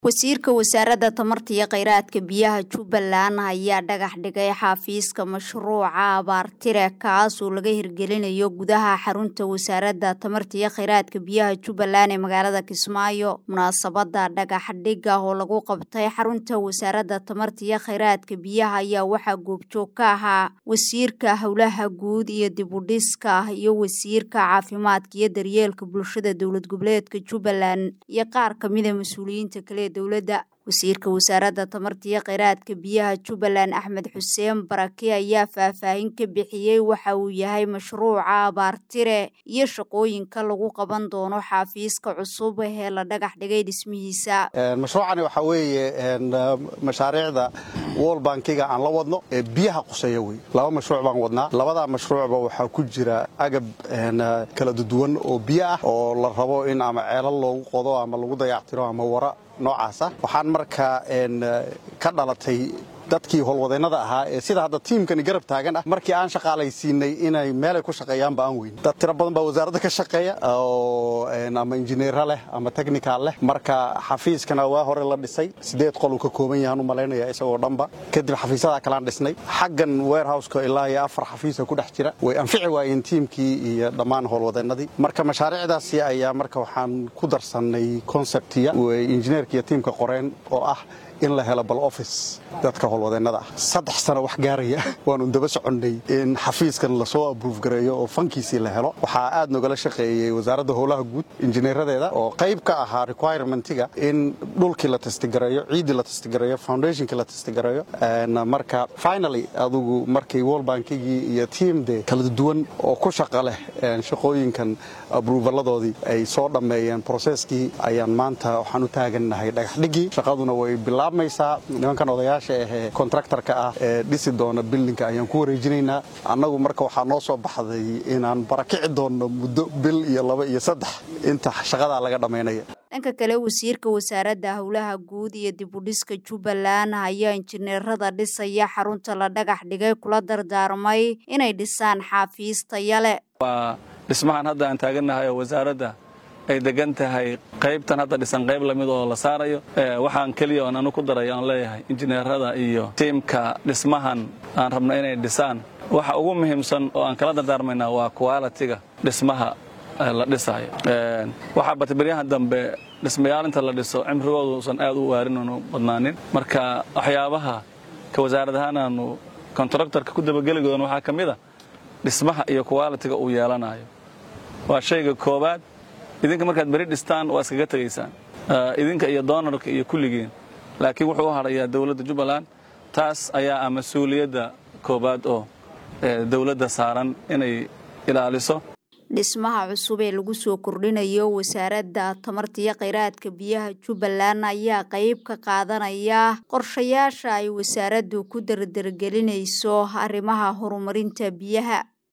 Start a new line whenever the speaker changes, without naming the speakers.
wasiirka wasaaradda tamarta iyo kheyraadka biyaha jubbaland ayaa dhagax dhigay xafiiska mashruuca abaartire kaasoo laga hirgelinayo gudaha xarunta wasaaradda tamarta iyo kheyraadka biyaha jubbaland ee magaalada kismaayo munaasabada dhagax dhiga oo lagu qabtay xarunta wasaaradda tamarta iyo kheyraadka biyaha ayaa waxaa goobjoog ka ahaa wasiirka howlaha guud iyo dibudhiska iyo wasiirka caafimaadka iyo daryeelka bulshada dowlad goboleedka jubbaland iyo qaar kamida mas-uuliyiinta kale dowladda wasiirka wasaaradda tamarta iyo kheyraadka biyaha jubbaland axmed xuseen barake ayaa faahfaahin ka bixiyey waxa uu yahay mashruuca abaartire iyo shaqooyinka lagu qaban doono xafiiska cusub ee la dhagax dhigay dhismihiisa
mashruucani waxaa weeye mashaariicda wol bankiga aan la wadno ee biyaha quseeya wey laba mashruuc baan wadnaa labadaa mashruucba waxaa ku jira agab kala duwan oo biyo ah oo la rabo in ama ceelal loogu qodo ama lagu dayactiro ama wara noocaasa waxaan markaa ka dhalatay dadkii howlwadeennada ahaa ee sida hadda tiimkani garab taagan ah markii aan shaqaalaysiinay inay meelay ku shaqeeyaanba aan weyn dad tiro badan baa wasaaradda ka shaqeeya oo ama injineera leh ama technical leh marka xafiiskana waa hore la dhisay sideed qol uu ka kooban yahaan u malaynaya isagoo dhanba kadib xafiisyadaa kalaan dhisnay xaggan warehouseka ilaa iyo afar xafiisa ku dhex jira way anfici waayeen tiimkii iyo dhammaan howlwadeennadii marka mashaariicdaasi ayaa marka waxaan ku darsannay conceptiya way injineerka iyo tiimka qoreen oo ah in la helo bal office dadka howlwadeennada ah saddex sano wax gaaraya waanu daba soconnay in xafiiskan lasoo abruuf gareeyo oo fankiisii la helo waxaa aad nogala shaqeeyey wasaaradda howlaha guud injineeradeeda oo qayb ka ahaa requirementiga in dhulkii la testigareeyo ciiddii la testigareeyo foundationkii la testigareeyo marka finally adugu markii wol bankigii iyo tiam de kala duwan oo ku shaqa leh shaqooyinkan abruufaladoodii ay soo dhammeeyeen broseskii ayaan maanta waxaan u taagannahay dhagaxdhigii shaqaduna way bilaabmaysaa nimankan odayaasha ahee kontraktarka ah ee dhisi doona bildinka ayaan ku wareejinaynaa annagu marka waxaa noo soo baxday inaan barakici doonno muddo bil iyo laba iyo saddex inta shaqadaa laga dhammaynaya
dhanka kale wasiirka wasaaradda howlaha guud iyo dibudhiska jubbaland ayaa injineerada dhisaya xarunta la dhagax dhigay kula dardaarmay inay dhisaan xaafiis tayale
waa dhismahan hadda aan taagannahay oo wasaaradda ay degan tahay qaybtan hadda dhisan qayb lamid oo la saarayo waxaan keliya oon anu ku daray aan leeyahay injineerada iyo tiimka dhismahan aan rabno inay dhisaan waxa ugu muhiimsan oo aan kala dardaarmaynaa waa qualitiga dhismaha la dhisaayo waxaa batay baryahan dambe dhismayaalinta la dhiso cimrigoodu usan aad u waarin oonu badnaanin marka waxyaabaha ka wasaarad ahaan aanu kontraktarka ku dabageli doon waxaa ka mid a dhismaha iyo qualitiga uu yeelanayo waa shayga koowaad idinka markaad beri dhistaan waa iskaga tegaysaan idinka iyo doonarka iyo kulligiin laakiin wuxuu u hadhayaa dowladda jubbaland taas ayaa ah mas-uuliyadda koowaad oo dowladda saaran inay ilaaliso
dhismaha cusub ee lagu soo kordhinayo wasaaradda tamarta iyo kheyraadka biyaha jubbaland ayaa qayb ka qaadanaya qorshayaasha ay wasaaraddu ku dardargelinayso arrimaha horumarinta biyaha